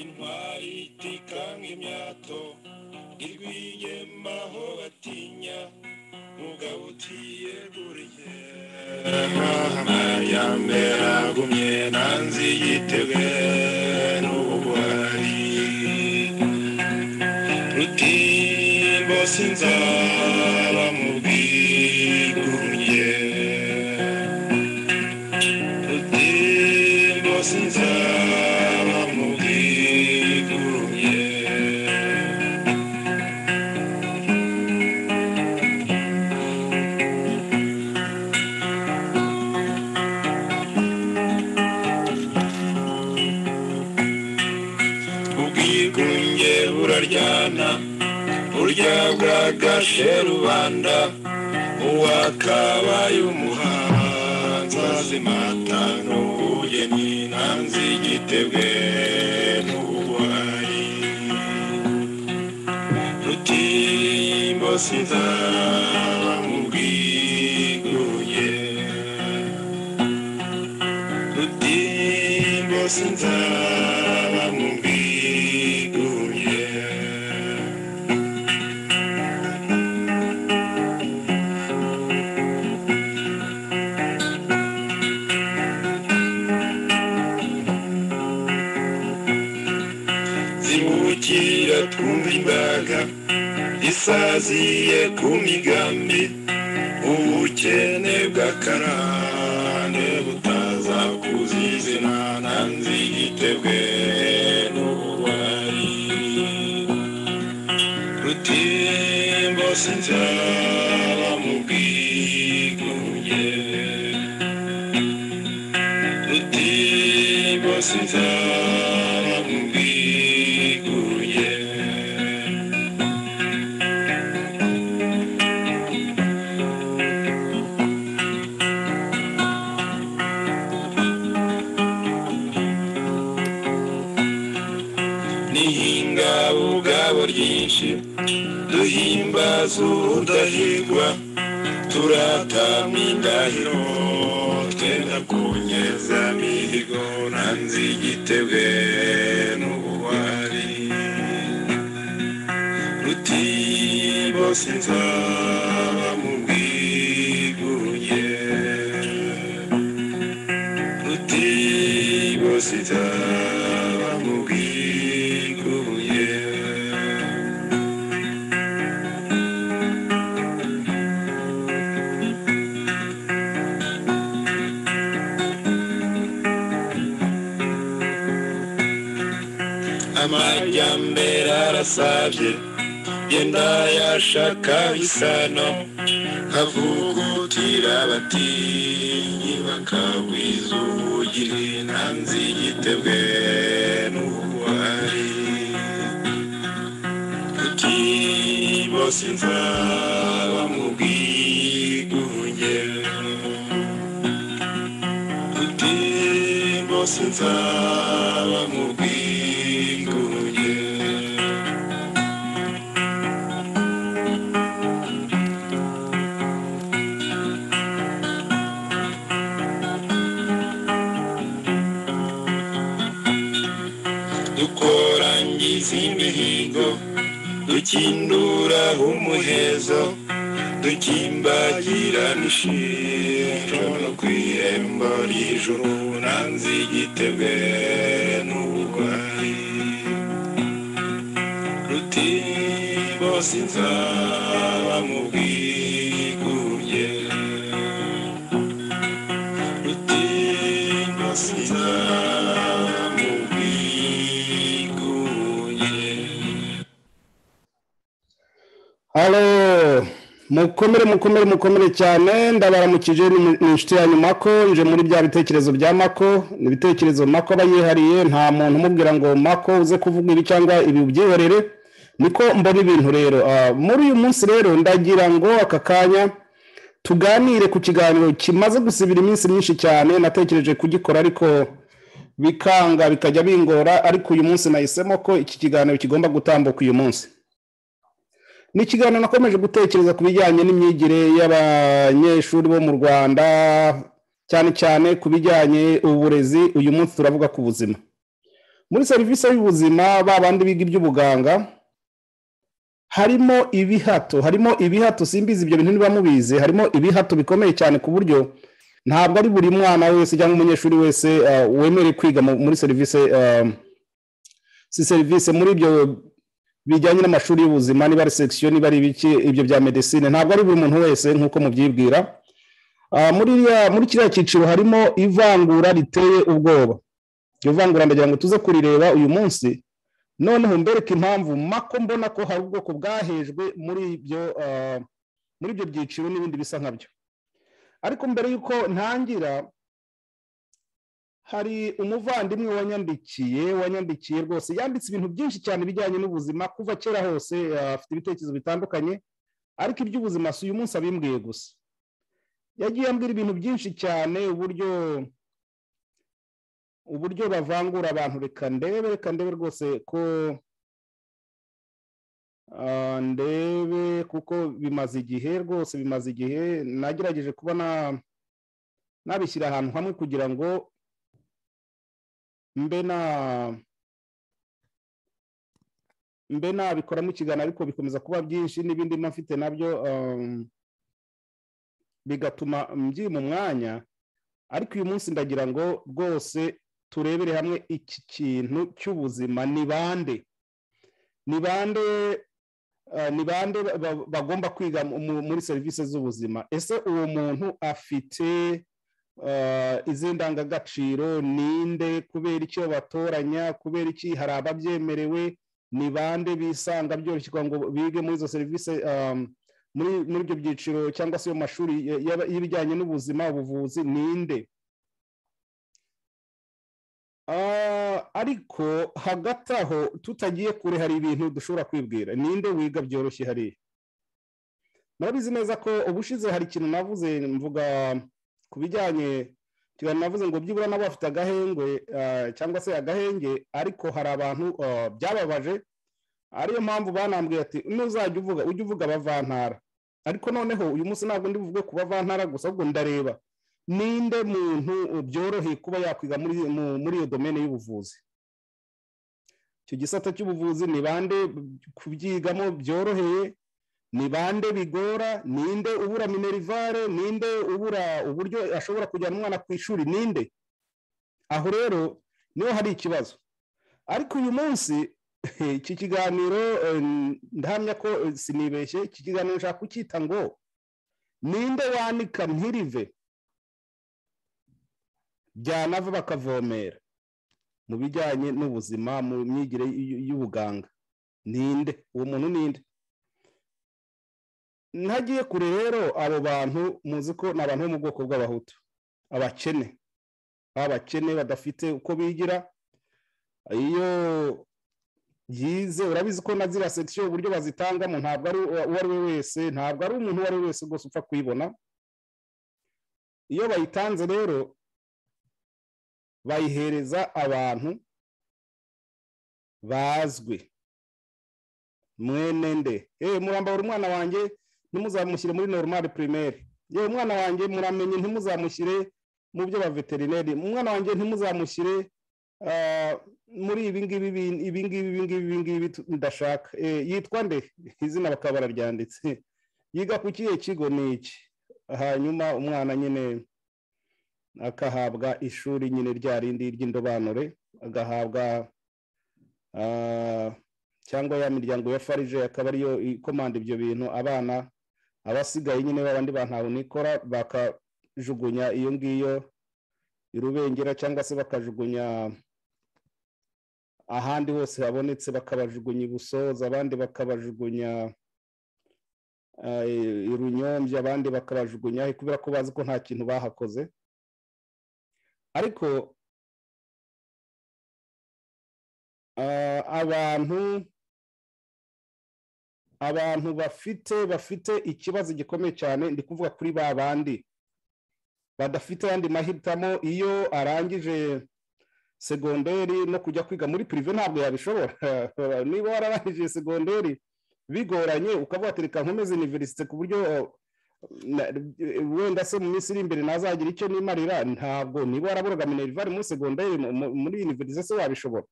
intwari itika nk'imyato irwiyema aho batinya mugabo utiyeguriye amayambere agumye nanzi yitebwe n'ubugwari rutimbo sinzaba mu bwigunge rutimbo sinzaba mu bwigunge ubwigunge buraryana burya bwagashe rubanda uwakabaye umuhanzi azimata n'ubugeni nanzi igitebwe n'ubuhari rutimbo sinzaba mu bwigunge rutimbo sinzaba mu bwigunge zibukira twumva imbaga isaziye ku migambi ubukene bw'akarande butaza kuzizina nanzi igitebwe n'ubugwari rutimbo sinzaba mu bwigunge rutimbo sinzaba mu bwigunge nihinga ubwabo ryinshi duhimbaza udahigwa turatamye indahiro twenda kunyeza mihigo nanze igitebwe n'ubuwari rutibo sinzaba mu bwigunge rutibo sinzaba mu bwigunge amajyambere arasabye genda yashaka isano nkavugutira abatinyi bakagwiza ubugiri nanzi igitebwe n'ubuhari kuki bose nzaba mu bwigunge kuki bose nzaba mu bwigunge dukorangiza imihigo dukindura umuhezo dukimbagira n'ishinjo no ku ihembo ry'ijuru nanze igitebwe n'ubugwari rutimbo sinzaba mu bwigunge rutimbo sinzaba mu bwigunge halo mukomere mukomere mukomere cyane ndabaramukije ni ni inshuti yanyu mako nje muri bya bitekerezo bya mako ni ibitekerezo mako aba yihariye nta muntu umubwira ngo mako uze kuvuga ibi cyangwa ibi ubyihorere niko mbona ibintu rero Ah, muri uyu munsi rero ndagira ngo aka kanya tuganire ku kiganiro kimaze gusibira iminsi myinshi cyane natekereje kugikora ariko bikanga bikajya bingora ariko uyu munsi nahisemo ko iki kiganiro kigomba gutambuka uyu munsi ni ikiganiro nakomeje gutekereza ku bijyanye n'imyigire y'abanyeshuri bo mu rwanda cyane cyane ku bijyanye uburezi uyu munsi turavuga ku buzima muri serivisi y'ubuzima ba bandi biga iby'ubuganga harimo ibihato harimo ibihato simbizi ibyo bintu niba mubizi harimo ibihato bikomeye cyane ku buryo ntabwo ari buri mwana wese cyangwa umunyeshuri wese eh, wemerewe kwiga mu- muri serivisi eh, si serivisi muri ibyo bijyanye n'amashuri y'ubuzima niba ari sekisiyo niba ari ibiki ibyo bya medesine ntabwo ari buri muntu wese nk'uko mubyibwira Ah, muri iriya- muri kiriya cyiciro harimo ivangura riteye ubwoba iryo vangura ndagira ngo tuze kurireba uyu munsi noneho mbereke impamvu mako mbona ko hari ubwoko bwahejwe muri ibyo ah, muri ibyo byiciro n'ibindi bisa nkabyo ariko mbere y'uko ntangira hari umuvandimwe wanyandikiye wanyandikiye rwose yanditse ibintu byinshi cyane bijyanye n'ubuzima kuva kera hose ah, afite ibitekerezo bitandukanye ariko iby'ubuzima si uyu munsi abimbwiye gusa yagiye ambwira ibintu byinshi cyane uburyo uburyo bavangura abantu reka ndebe reka ndebe rwose ko Ah, ndebe kuko bimaze igihe rwose bimaze igihe nagerageje kuba na- nabishyira ahantu hamwe kugira ngo mbe na mbe nabikoramo ikiganiro ariko bikomeza kuba byinshi n'ibindi mba mfite nabyo ah, bigatuma mbyima umwanya ariko uyu munsi ndagira ngo rwose turebere hamwe iki kintu cy'ubuzima ni bande ni bande eh, ni bande ba- ba- bagomba kwiga mu- mu- muri serivisi z'ubuzima ese uwo muntu afite eh, izi ndangagaciro ninde kubera icyo batoranya kubera iki hari ababyemerewe ni bande bisanga byoroshye kugira ngo bige muri izo serivisi um, muri muri ibyo byiciro cyangwa se mu mashuri ya- ya- y'ibijyanye n'ubuzima ubuvuzi ninde Ah, ariko hagati aho tutagiye kure hari ibintu dushobora kwibwira ninde wiga byoroshye hariya murabizi neza ko ubushize hari ikintu navuze mvuga ku bijyanye ikiganiro navuze ngo byibura nabo bafite agahengwe ah, cyangwa se agahenge ariko hari abantu ah, byababaje ariyo mpamvu banambwiye ati nuzajya uvuga ujye uvuga abavantara ariko noneho uyu munsi ntabwo ndi buvuge ku bavantara gusa ahubwo ndareba ninde muntu byoroheye kuba yakwiga muri mu- muri iyo domene y'ubuvuzi icyo gisata cy'ubuvuzi ni bande kubyigamo byoroheye ni bande bigora ninde ubura minerivare ninde ubura uburyo ashobora kujyana umwana ku ishuri ninde aho rero niho hari ikibazo ariko uyu munsi iki kiganiro eh, ndahamya ko eh, sinibeshye iki kiganiro nshaka kucyita ngo ninde wanika mpirive byanava bakavomera mu bijyanye n'ubuzima mu myigire y'u- y'ubuganga ninde uwo muntu ninde ntagiye kure rero abo bantu muzi ko ni abantu bo mu bwoko bw'abahutu abakene abakene badafite uko bigira iyo yize urabizi ko na ziriya sekisiyo uburyo bazitangamo ntabwo ari uwo uwo ari we wese ntabwo ari umuntu uwo ari we wese rwose upfa kuyibona iyo bayitanze rero bayihereza abantu bazwi mwene nde eee murambara umwana wanjye ntimuzamushyire muri normal primaire yewe umwana wanjye muramenye ntimuzamushyire mu byo ba veterineri umwana wanjye ntimuzamushyire ah, muri ibi ngibi bi- ibi ngibi ibi ngibi ibi ngibi tu- ndashaka Eh, yitwa nde izina bakaba bararyanditse yiga ku kihe kigo ni iki hanyuma umwana nyine akahabwa ishuri nyine rya rindi ry'indobanure agahabwa ah, cyangwa ya miryango ya farije akaba ariyo ikomanda ibyo bintu abana abasigaye nyine babandi bantawe nikora bakajugunya iyo ngiyo irubengera cyangwa se bakajugunya ahandi hose habonetse bakabajugunya ibusoza abandi bakabajugunya ah, i runyombya abandi bakabajugunya kubera ko bazi ko nta kintu bahakoze ariko ah, abantu abantu bafite bafite ikibazo gikomeye cyane ndi kuvuga kuri ba bandi badafite ayandi mahitamo iyo arangije segonderi no kujya kwiga muri pirive ntabwo yabishobora niba wararangije segonderi bigoranye ukavuga ati reka nkomeze iniverisite ku buryo na- wenda se mu minsi iri imbere ntazagira icyo nimarira ntabwo niba waraburaga minerivare muri segonderi mu- mu- muri univerisite se wabishobora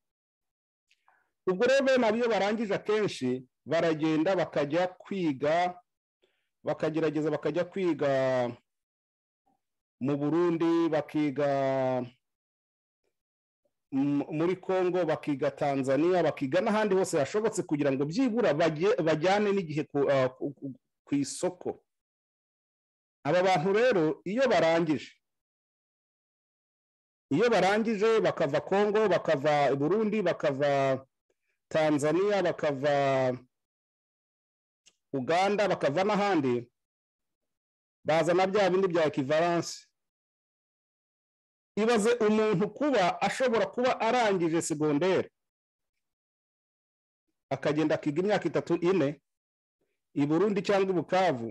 ubwo rero bene abo iyo barangije akenshi baragenda bakajya kwiga bakagerageza bakajya kwiga mu burundi bakiga m- muri congo bakiga tanzania bakiga n'ahandi hose hashobotse kugira ngo byibura bajye- bajyane n'igihe ku- ah, ku- ku- ku isoko aba bantu rero iyo barangije iyo barangije bakava congo bakava burundi bakava tanzania bakava uganda bakava n'ahandi bazana bya bindi bya ekivaranse ibaze umuntu kuba ashobora kuba arangije segonderi akagenda akiga imyaka itatu ine i burundi cyangwa i bukavu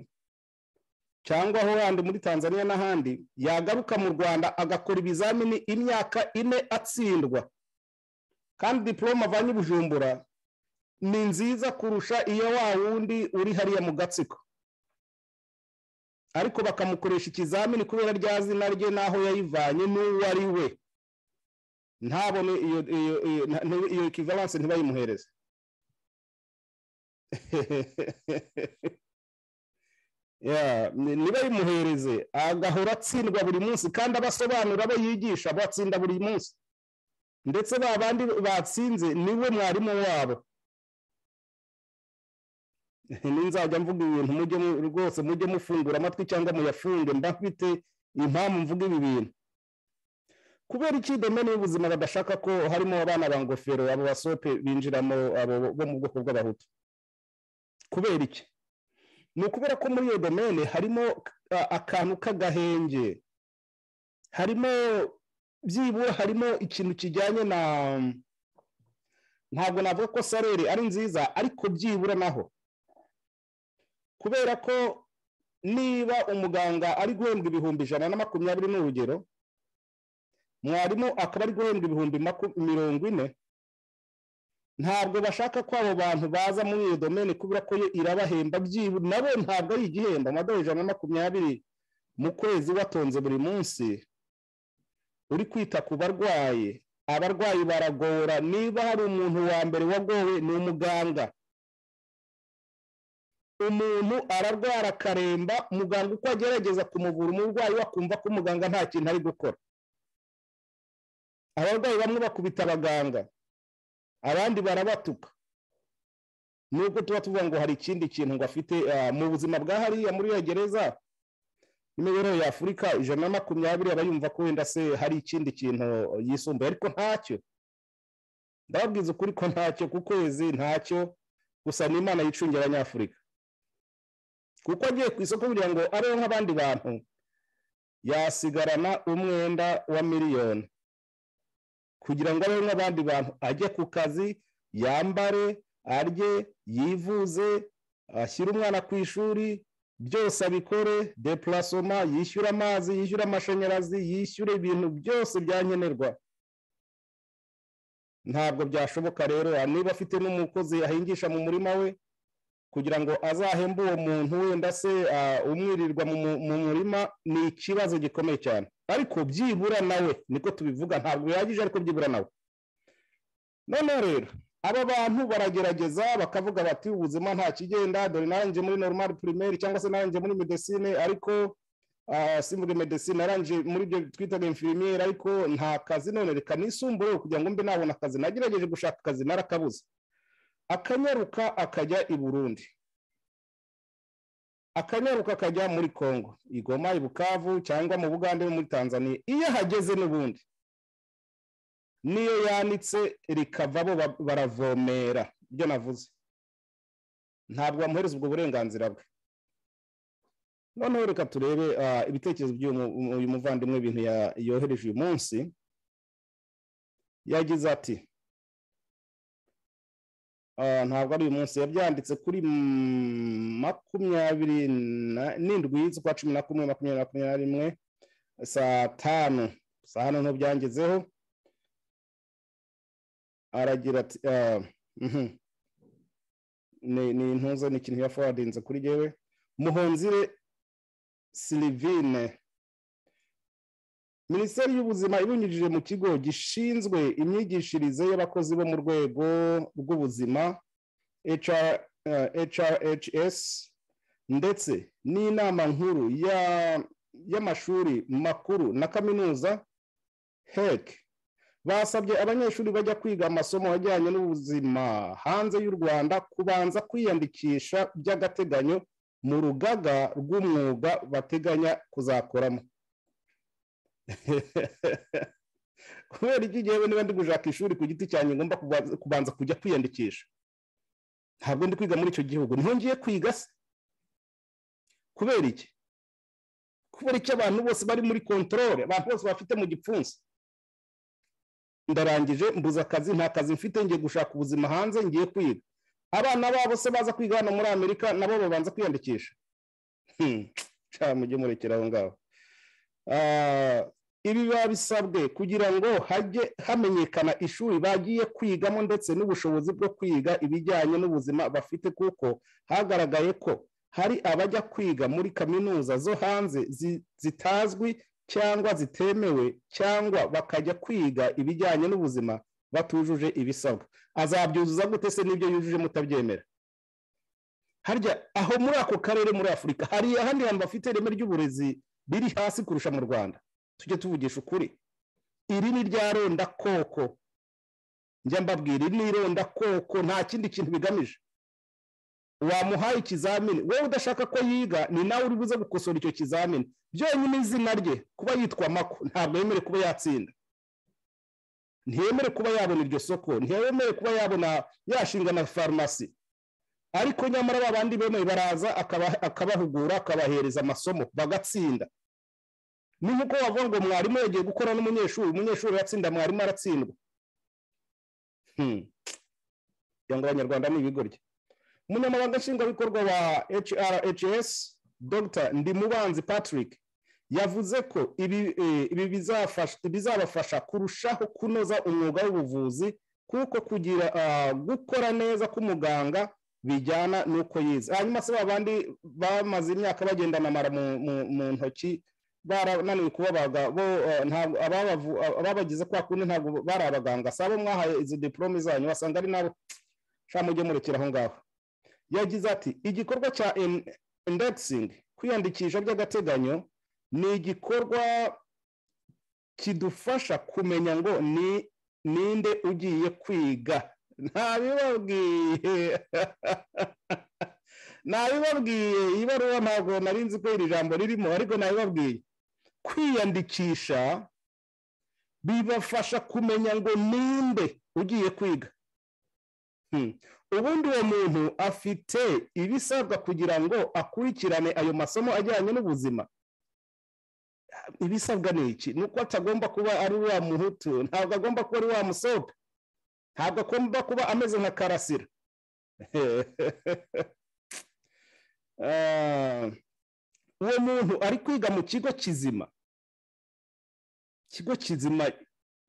cyangwa aho handi muri tanzania n'ahandi yagaruka mu rwanda agakora ibizamini imyaka ine atsindwa kandi diporome avanye i bujumbura ni nziza kurusha iyo wa wundi uri hariya mu gatsiko ariko bakamukoresha ikizamini kubera rya zina rye n'aho yayivanye n'uwo ari we ntabone iyo iyo iyo- nta- iyo ekivalanse ntibayimuhereze Yeah, ni- ntibayimuhereze agahora atsindwa buri munsi kandi abasobanura abo yigisha batsinda buri munsi ndetse ba bandi batsinze niwe mwarimu wabo ninzajya mvuga ibintu mujye mu- rwose mujye mufungura amatwi cyangwa muyafunge mba mfite impamvu mvuga ibi bintu kubera iki domene y'ubuzima badashaka ko harimo abana ba ngofero abo basope binjiramo abo bo mu bwoko bw'abahutu kubera iki ni ukubera ko muri iyo domene harimo a- akantu k'agahenge harimo byibura harimo ikintu kijyanye na ntabwo navuga ko sarere ari nziza ariko byibura naho kubera ko niba umuganga ari guhembwa ibihumbi ijana na makumyabiri ni urugero mwarimu akaba ari guhembwa ibihumbi maku- mirongo ine ntabwo bashaka ko abo bantu baza muri iyo domene kubera ko yo irabahemba byibura nabo ntabwo ari igihembo amadorari ijana na makumyabiri mu kwezi watonze buri munsi uri kwita ku barwayi abarwayi baragora niba hari umuntu wa mbere wagowe ni umuganga umuntu ararwara akaremba muganga uko agerageza kumuvura umurwayi we akumva ko umuganga nta kintu ari gukora abarwayi bamwe bakubita abaganga abandi barabatuka nubwo tuba tuvuga ngo hari ikindi kintu ngo afite ah, mu buzima bwa hariya muri iyo gereza n'imibereho ya afurika ijana na makumyabiri aba yumva ko wenda se hari ikindi kintu yisumbuye ariko ntacyo ndababwiza ukuri ko ntacyo ku kwezi ntacyo gusa ni imana yicungira abanyafurika kuko agiye ku isoko kugira ngo abeho nk'abandi bantu yasigarana umwenda wa miliyoni kugira ngo abeho nk'abandi bantu ajye ku kazi yambare arye yivuze ashyire umwana ku ishuri byose abikore depurasoma yishyura amazi yishyura amashanyarazi yishyura ibintu byose byankenerwa ntabwo byashoboka rero niba afite n'umukozi ahingisha mu murima we kugira ngo azahembe uwo muntu wenda se ah, umwirirwa mu mu- mu murima ni ikibazo gikomeye cyane ariko byibura nawe niko tubivuga ntabwo bihagije ariko byibura nawe noneho rero aba bantu baragerageza bakavuga bati ubuzima nta kigenda dore narangije muri normal primaire cyangwa se narangije muri medecine ariko ah, si muri medecine narangije muri ibyo twitaga infirmiere ariko nta kazi none reka nisumbuyeho kugira ngo mbe nabona akazi nagerageje gushaka akazi narakabuze akanyaruka akajya i burundi akanyaruka akajya muri congo igoma i bukavu cyangwa mu bugande no muri tanzania iyo ahageze n'ubundi niyo yanitse rikava bo ba- baravomera ibyo navuze ntabwo bamuhereza ubwo burenganzira bwe noneho reka turebe ah, ibitekerezo by'uyu muvandimwe ibintu ya- yohereje uyu munsi yagize ati Ah, ntabwo ari uyu munsi yabyanditse kuri mm, makumyabiri na- n'indwi z'ukwa cumi na kumwe makumyabiri na makumyabiri na rimwe saa tanu saa hano ntubyangezeho aragira ati ah, mhm. ni ni intuza ni ikintu yafowadinze kuri jyewe muhonzire silivine minisiteri y'ubuzima ibinyujije mu kigo gishinzwe imyigishirize y'abakozi bo mu rwego rw'ubuzima hrhs ndetse n'inama nkuru y'amashuri makuru na kaminuza hec basabye abanyeshuri bajya kwiga amasomo ajyanye n'ubuzima hanze y'u rwanda kubanza kwiyandikisha by'agateganyo mu rugaga rw'umwuga bateganya kuzakoramo kubera iki ngewe niba ndi gushaka ishuri ku giti cyanjye ngomba kubanza kujya kwiyandikisha ntabwo ndi kwiga muri icyo gihugu ngiye kwiga se kubera iki kubera icyo abantu bose bari muri kontorore abantu bose bafite mu gipfunsi ndarangije mbuze akazi nta kazi mfite ngiye gushaka ubuzima hanze ngiye kwiga abana babo se baza kwiga hano muri amerika nabo babanza kwiyandikisha mujye murekera aho ngaho ibi biba bisabwe kugira ngo hajye hamenyekana ishuri bagiye kwigamo ndetse n'ubushobozi bwo kwiga ibijyanye n'ubuzima bafite kuko hagaragaye ko hari abajya kwiga muri kaminuza zo hanze zitazwi cyangwa zitemewe cyangwa bakajya kwiga ibijyanye n'ubuzima batujuje ibisabwa azabyuzuza gute se n'ibyo yujuje mutabyemera harya aho muri ako karere muri afurika hari ahandi hantu bafite ireme ry'uburezi biri hasi kurusha mu rwanda tujye tuvugisha ukuri iri ni rya ronda koko njya mbabwira iri ni ronda koko nta kindi kintu bigamije wamuhaye ikizamini wowe udashaka ko yiga ni nawe uri buze gukosora icyo kizamini byonyine izina rye kuba yitwa mako ntabwo yemere kuba yatsinda ntiyemere kuba yabona iryo soko ntiyemere kuba yabona yashinga na farumasi ariko nyamara ba bandi bemeye baraza akabahugura akabahereza amasomo bagatsinda ni nk'uko wavuga ngo mwarimu yagiye gukora n'umunyeshuri umunyeshuri yatsinda mwarimu aratsindwa kugira ngo abanyarwanda ni ibigoryi umunyamabanga nshingwabikorwa wa hrhs dr ndimubanzi patrick yavuze ko ibi bizabafasha kurushaho kunoza umwuga w'ubuvuzi kuko kugira gukora neza k'umuganga bijyana n'uko yize hanyuma se babandi bamaze imyaka bagenda namara mu ntoki barananiwe kubabaga bo ababagize kwa kundi ntabwo bari abaganga si abo mwahaye izo diporome zanyu wasanga ari nabo nshya mujye murekera aho ngaho yagize ati igikorwa cya indeksingi kwiyandikisha by'agateganyo ni igikorwa kidufasha kumenya ngo ni ninde ugiye kwiga ntabibabwiye ntabibabwiye ibaruwa ntabwo nzi ko iri jambo ririmo ariko ntabibabwiye kwiyandikisha bibafasha kumenya ngo ninde ugiye kwiga ubundi uwo muntu afite ibisabwa kugira ngo akurikirane ayo masomo ajyanye n'ubuzima ibisabwa ni iki ni uko atagomba kuba ari wa muhutu ntabwo agomba kuba ari wa musope ntabwo agomba kuba ameze nka karasira uwo muntu ari kwiga mu kigo kizima ikigo kizima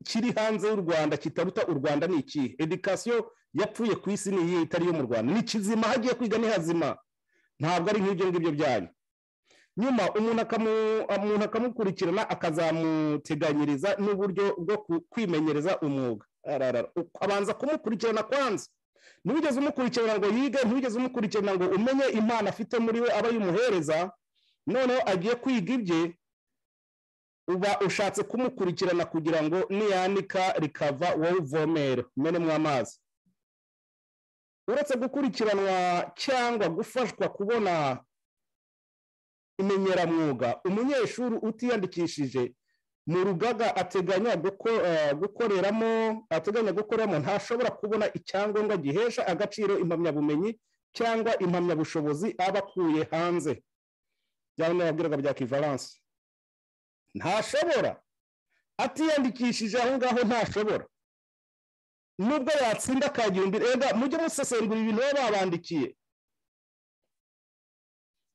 kiri hanze y'u rwanda kitaruta u rwanda ni ikihe edikasiyo yapfuye ku isi ni iyihe itari iyo mu rwanda ni kizima hagiye kwiga ni hazima ntabwo ari nk'ibyo ngibyo byanyu nyuma umuntu akamukurikirana akazamuteganyiriza n'uburyo bwo kwimenyereza umwuga abanza kumukurikirana kwanza ntugeze umukurikirana ngo yige ntugeze umukurikirana ngo umenye impano afite muri we aba yimuhereza noneho agiye kwiga ibye uba ushatse kumukurikirana kugira ngo niyanika rikava wowe uvomere umenemo amazi uretse gukurikiranwa cyangwa gufashwa kubona imenyeramwuga umunyeshuri utiyandikishije mu rugaga ateganya gukoreramo ateganya gukoreramo ntashobora kubona icyangombwa gihesha agaciro impamyabumenyi cyangwa impamyabushobozi aba akuye hanze byaba n'ababwiraga bya kivalanse ntashobora atiyandikishije aho ngaho ntashobora nubwo yatsinda akagira imbere rega mujye musesengura ibintu baba babandikiye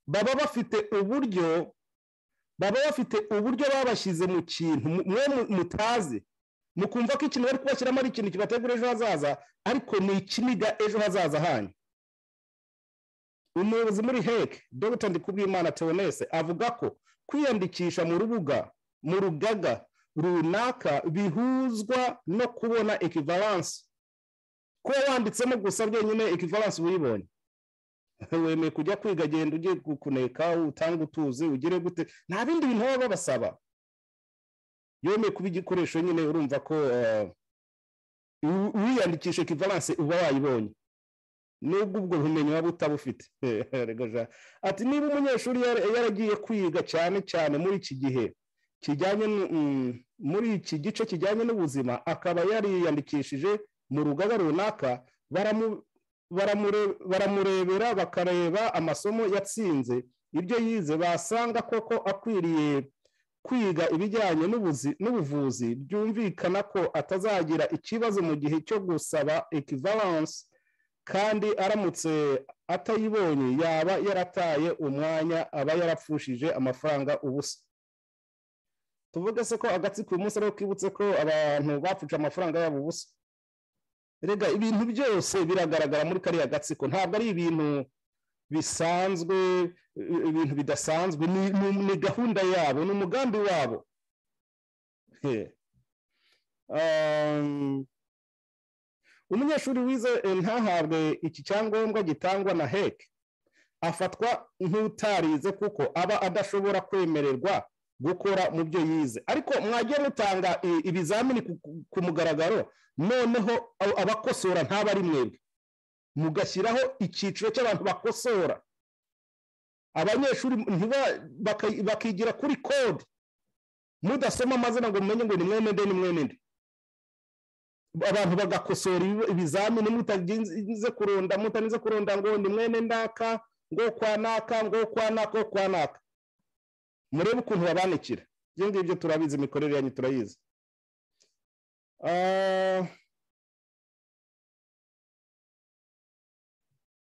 baba bafite uburyo baba bafite uburyo babashyize mu kintu mwe mutazi mukumva ko ikintu bari kubashyiramo ari ikintu kibategura ejo hazaza ariko ni ikiniga ejo hazaza hanyu umuyobozi muri heke dogita ndikubwimana teonese avuga ko kwiyandikisha mu rubuga mu rugaga runaka bihuzwa no kubona ekivalansi kuba wanditsemo gusa byenyine ekivalansi uyibonye wemeye kujya kwiga genda ugiye kuneka utanga utuzi ugire gute nta bindi bintu baba babasaba yemeye kuba igikoresho nyine urumva ko wiyandikisha ekivalansi uba wayibonye nubwo ubwo bumenyi waba utabufite ati niba umunyeshuri yaragiye kwiga cyane cyane muri iki gihe kijyanye muri iki gice kijyanye n'ubuzima akaba yariyandikishije mu rugaga runaka baramurebera bakareba amasomo yatsinze ibyo yize basanga koko akwiriye kwiga ibijyanye n'ubuvuzi byumvikana ko atazagira ikibazo mu gihe cyo gusaba ekivalansi kandi aramutse atayibonye yaba yarataye umwanya aba yarapfushije amafaranga ubusa tuvuge se ko agatsiko uyu munsi ariho kibutse ko abantu bapfuca amafaranga yabo ubusa rega ibintu byose biragaragara muri kariya gatsiko ntabwo ari ibintu bisanzwe ibintu bidasanzwe ni gahunda yabo ni umugambi wabo umunyeshuri wize ntahabwe iki cyangombwa gitangwa na heke afatwa nk'utarize kuko aba adashobora kwemererwa gukora mu byo yize ariko mwagiye mutanga ibizamini ku mugaragaro noneho abakosora ntaba ari mwebwe mugashyiraho icyiciro cy'abantu bakosora abanyeshuri bakigira kuri kode mudasoma amazina ngo mumenye ngo ni mwene nde ni mwene nde abantu bagakosora ibizamini mutagize kurunda mutanize kurunda ngo ni mwene ndaka ngo kwa naka ngo kwa naka ngo kwa naka murebe ukuntu babanikira ibyo ngibyo turabizi imikorere yanyu turayizi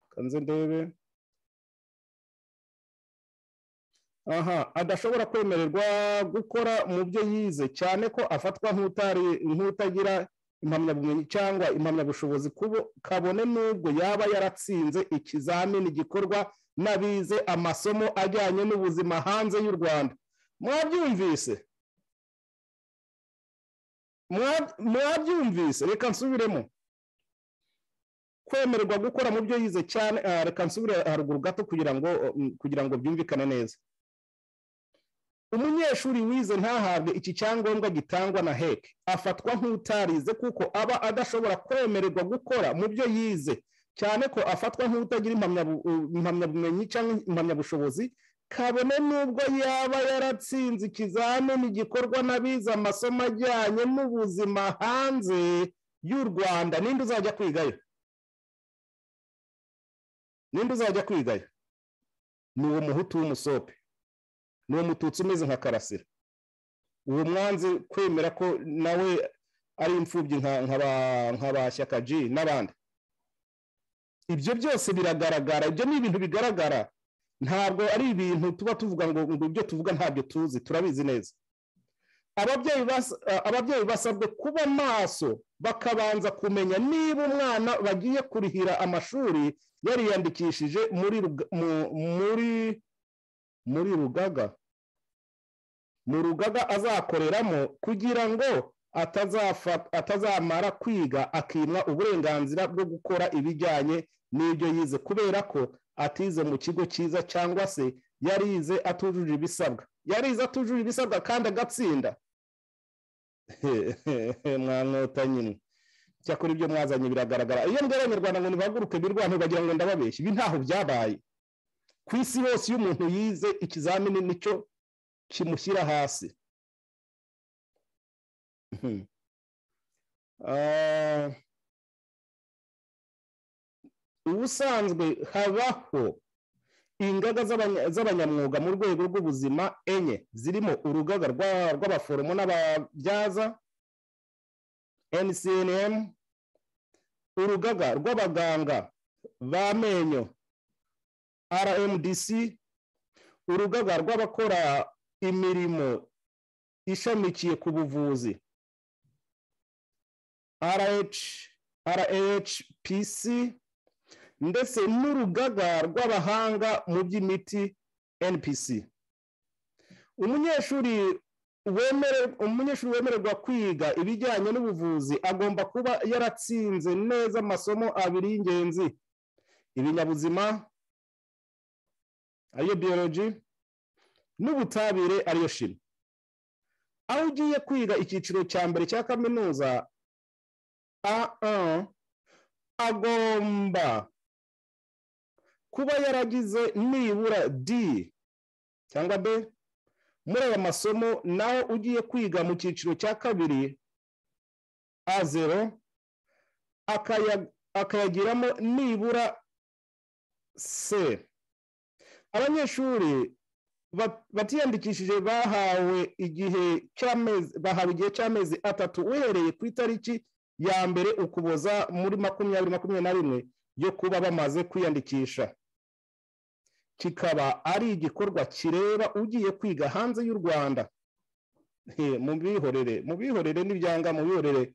kanze ndebe aha adashobora kwemererwa gukora mu byo yize cyane ko afatwa nk'utagira impamyabumenyi cyangwa impamyabushobozi kabone n'ubwo yaba yaratsinze ikizamini gikorwa n'abize amasomo ajyanye n'ubuzima hanze y'u rwanda mwabyumvise mwabyumvise reka nsubiremo kwemererwa gukora mu byo yize cyane reka nsubire haruguru gato kugira ngo kugira ngo byumvikane neza umunyeshuri wize ntahabwe iki cyangombwa gitangwa na heke afatwa nk'utarize kuko aba adashobora kwemererwa gukora mu byo yize cyane ko afatwa nk'utagira impamyabumenyi cyangwa impamyabushobozi kabone n'ubwo yaba yaratsinze ikizamini gikorwa n'abize amasomo ajyanye n'ubuzima hanze y'u rwanda ninde uzajya kwigayo ninde uzajya kwigayo ni uwo muhutu w'umusope ni uwo mututsi umeze nka karasira uwo mwanzi kwemera ko nawe ari imfubyi nka ba shyaka g n'abandi ibyo byose biragaragara ibyo ni ibintu bigaragara ntabwo ari ibintu tuba tuvuga ngo ibyo tuvuga ntabyo tuzi turabizi neza ababyeyi basabwe kuba maso bakabanza kumenya niba umwana bagiye kurihira amashuri yariyandikishije muri rugaga mu rugaga azakoreramo kugira ngo atazamara kwiga akimwa uburenganzira bwo gukora ibijyanye n'ibyo yize kubera ko atize mu kigo cyiza cyangwa se yarize atujuje ibisabwa yarize atujuje ibisabwa kandi agatsinda mwanywota nyine cyakora ibyo mwazanye biragaragara iyo mbwira abanyarwanda ngo ntibahaguruke birwane bagira ngo ndababeshye ibi ntaho byabaye ku isi hose iyo umuntu yize ikizamini nicyo kimushyira hasi ubusanzwe habaho ingaga z'abanyamwuga mu rwego rw'ubuzima enye zirimo urugaga rw'abaforomo n'ababyaza ncnm urugaga rw'abaganga b'amenyo rmdc urugaga rw'abakora imirimo ishamikiye ku buvuzi rhpc ndetse n'urugaga rw'abahanga mu by'imiti npc umunyeshuri umunyeshuri wemererwa kwiga ibijyanye n'ubuvuzi agomba kuba yaratsinze neza amasomo abiri y'ingenzi ibinyabuzima ariyo biyoloji n'ubutabire ariyo shimi aho ugiye kwiga icyiciro cya mbere cya kaminuza agomba kuba yaragize nibura di cyangwa be muri aya masomo nawe ugiye kwiga mu cyiciro cya kabiri a zero akayagiramo nibura se abanyeshuri batiyandikishije bahawe igihe cy'amezi bahawe igihe cy'amezi atatu uhereye ku itariki ya mbere ukuboza muri makumyabiri makumyabiri na rimwe yo kuba bamaze kwiyandikisha kikaba ari igikorwa kireba ugiye kwiga hanze y'u rwanda mubihorere mubihorere n'ibyanga mubihorere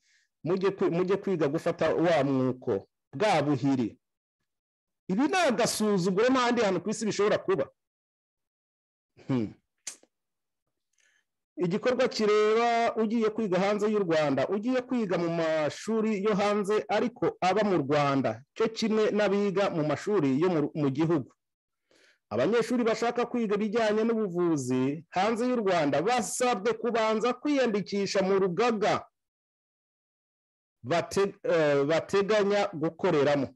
mujye kwiga gufata wa mwuko bwa buhiri ibi ni agasuzuguro n'ahandi hantu ku isi bishobora kuba igikorwa kireba ugiye kwiga hanze y'u rwanda ugiye kwiga mu mashuri yo hanze ariko aba mu rwanda cyo kimwe n'abiga mu mashuri yo mu gihugu abanyeshuri bashaka kwiga ibijyanye n'ubuvuzi hanze y'u rwanda basabwe kubanza kwiyandikisha mu rugaga bateganya gukoreramo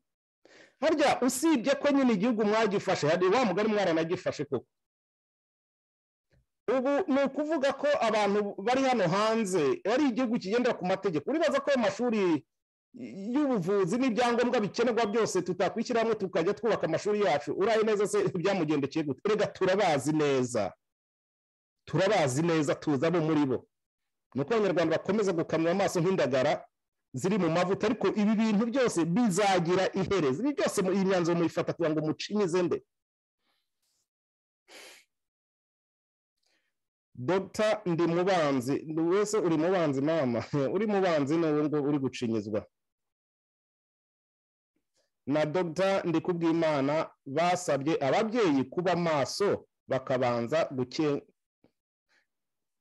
harya usibye ko nyine igihugu mwagifashe hari wa mugari mwaranagifashe koko ubu ni ukuvuga ko abantu bari hano hanze ari igihugu kigendera ku mategeko uribaza ko ayo mashuri y'ubuvuzi n'ibyangombwa bikenerwa byose tutakwishyira hamwe tukajya twubaka amashuri yacu uraye neza se byamugendekeye gute reka turabazi neza turabazi neza tuzi abo muri bo ni uko abanyarwanda bakomeza gukamira amaso nk'indagara ziri mu mavuta ariko ibi bintu byose bizagira iherezo ibi byose iyi myanzuro muyifata kugira ngo mucinyize nde dogita ndi mubanzi buri wese uri mubanzi mama uri mubanzi ni uwo nguwo uri gucinyizwa na dogita ndikubwimana basabye ababyeyi kuba maso bakabanza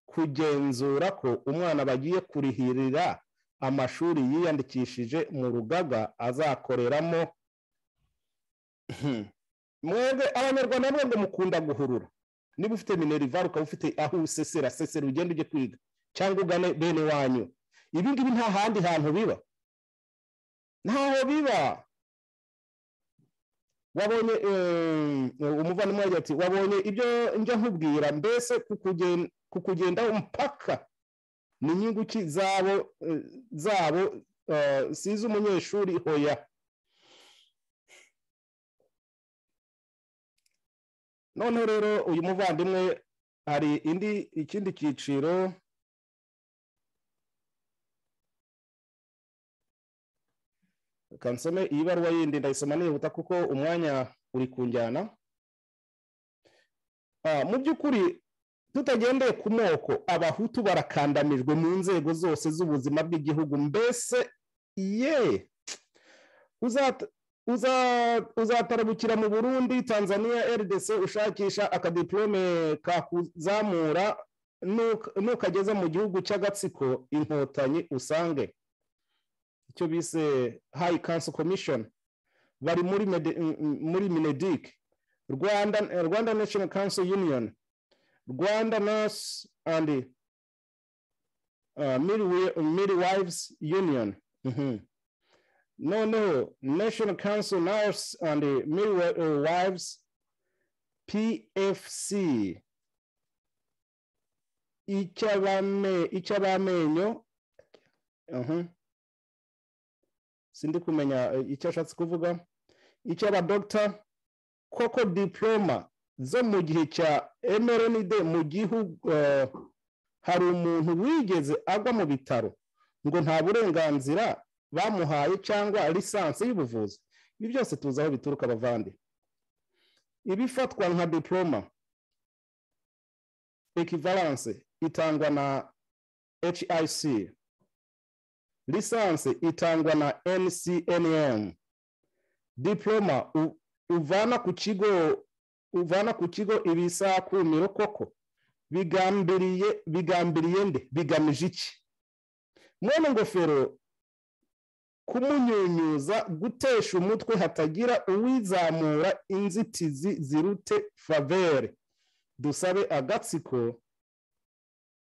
kugenzura ko umwana bagiye kurihirira amashuri yiyandikishije mu rugaga azakoreramo mwebwe abanyarwanda mwebwe mukunda guhurura niba ufite minerivari ukaba ufite aho usesera sesera ugenda ujye kwiga cyangwa ugane bene wanyu ibi ngibi nta handi hantu biba ntaho biba wabonye umuvandimwe yagiye ati wabonye ibyo njya nkubwira mbese kukugendaho mpaka ni inyungu ki zabo zabo si iz'umunyeshuri hoya noneho rero uyu muvandimwe hari indi ikindi cyiciro kansome iyi baruwa yindi ndayisoma nihuta kuko umwanya uri kunjyana mu by'ukuri tutagendeye ku moko abahutu barakandamijwe mu nzego zose z'ubuzima bw'igihugu mbese ye uzatarabukira mu burundi tanzania rdc ushakisha akadiporome kakuzamura nukageze mu gihugu cy'agatsiko inkotanyi usange icyo bise hayi kanso komishoni bari muri minedik rwanda nashono kanso yuniyoni rwanda nasi andi miri wayivuzi yuniyoni noneho national council nurse and midwives pfc icy'abamenyo sindi kumenya icyo ashatse kuvuga icy'abadogita koko diploma zo mu gihe cya mrnd mu gihugu hari umuntu wigeze agwa mu bitaro ngo nta burenganzira bamuhaye cyangwa lisansi y'ubuvuzi ibi byose tuzi aho bituruka abavande ibifatwa nka diporoma ekivaranse itangwa na hic lisansi itangwa na ncnm diporoma uvana ku kigo uvana ku kigo ibisakumiro koko bigambiriye bigambiriye nde bigamije iki mwene ngofero kumunyunyuza gutesha umutwe hatagira uwizamura inzitizi zirute favere dusabe agatsiko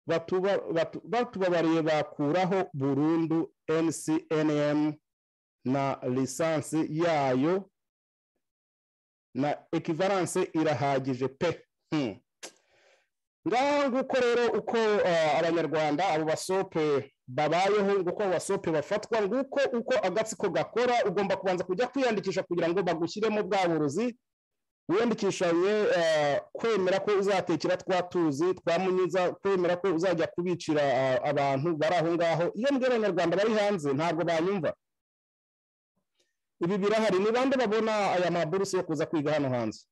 batuba- batu- batubabariye bakuraho burundu ncnm na lisansi yayo na ekivaranse irahagije pe Hmm. ngaho nguko rero uko eh, abanyarwanda abo basope babayeho nguko abo basope bafatwa nguko uko agatsiko gakora ugomba kubanza kujya kwiyandikisha kugira ngo bagushyiremo bwa burozi wiyandikishanye eh, kwemera ko uzatekera twa tuzi twamunyiza kwemera ko uzajya kubicira eh, abantu bari aho ngaho iyo mbwira abanyarwanda bari hanze ntabwo banyumva ibi birahari ni bande babona aya maburusi yo kuza kwiga hano hanze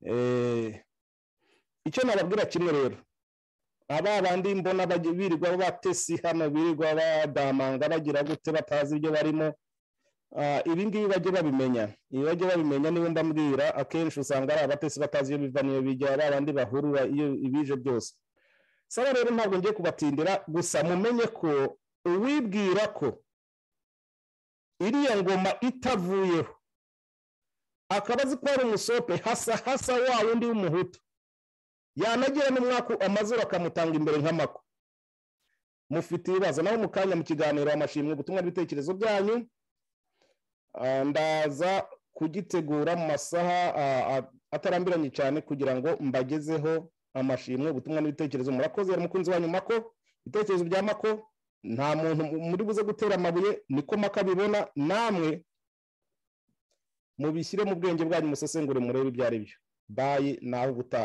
Eh, icyo nababwira kimwe rero aba bandi mbona bagi- birirwa batesi hano birirwa badamanga bagira gute batazi ibyo barimo Ah, ibi ngibi bajye babimenya ibi bajye babimenya niba mbabwira akenshi usanga ari abatesi batazi iyo biva n'iyo bijya ari abandi bahurura iyo ibije byose saba rero ntabwo ngiye kubatindira gusa mumenye ko uwibwira ko iriya ngoma itavuyeho akaba azi ko ari umusope hasa hasa wa wundi w'umuhutu yanagira n'umwaka amaze bakamutanga imbere nk'amako mufite ibibazo naho mu kanya mu kiganiro amashimwe ubutumwa n'ibitekerezo byanyu Ah, ndaza kugitegura mu masaha ah, ah, atarambiranye cyane kugira ngo mbagezeho amashimwe ubutumwa n'ibitekerezo murakoze yari umukunzi wanyu mako ibitekerezo bya mako nta muntu muri buze gutera amabuye niko maka abibona namwe mubishyire mu bwenge bwanyu musesengure murebe ibyo ari byo bayi naho ubutaha